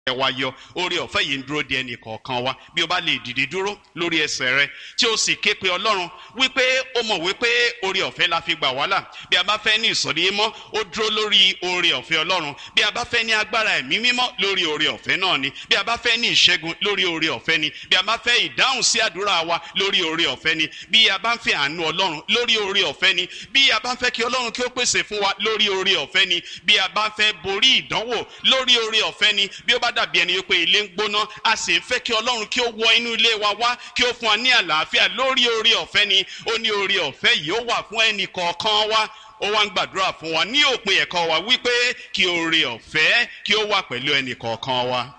ẹ wá yọ oore ọ̀fẹ́ yìí ń dúró de ẹnì kọ̀ọ̀kan wa bí o bá lè dìde dúró lórí ẹsẹ̀ rẹ tí o sì ké pe ọlọ́run wípé o mọ̀ wípé oore ọ̀fẹ́ la fi gbà wàhálà bí a bá fẹ́ ní ìsọ̀rí mímọ́ ó dúró lórí oore ọ̀fẹ́ ọlọ́run bí a bá fẹ́ ní agbára ẹ̀mí mímọ́ lórí oore ọ̀fẹ́ náà ni bí a bá fẹ́ ní ìṣẹ́gun lórí oore ọ̀fẹ́ ni bí a bá fẹ́ ìdáhùn sí àdúrà wa lórí oore ọ̀fẹ́ ni bí a bá ń fẹ́ àánú ọlọ́run lórí oore ọ̀fẹ́ ni bí a bá ń fẹ́ kí ọlọ́run kí ó pèsè fún wa lórí oore ọ̀fẹ́ ni bí a bá ń fẹ́ borí ìdánwò lórí oore ọ̀fẹ́ ni bí ó bá dàbí ẹni pé ilé ń gbóná a sì ń fẹ́ kí ọlọ́run kí ó wọ inú ilé wa wá kí ó fún wa ní àlàáfíà lórí oore ọ̀fẹ́ ni ó ní oore ọ̀fẹ́ yìí ó wà fún ẹnì kọ̀ọ̀kan wa ó wá ń gbàdúrà fún wa ní òpin ẹ̀kọ́ wa wípé kí oore ọ̀fẹ́ kí ó wà pẹ̀lú ẹnì kọ̀ọ̀kan wa.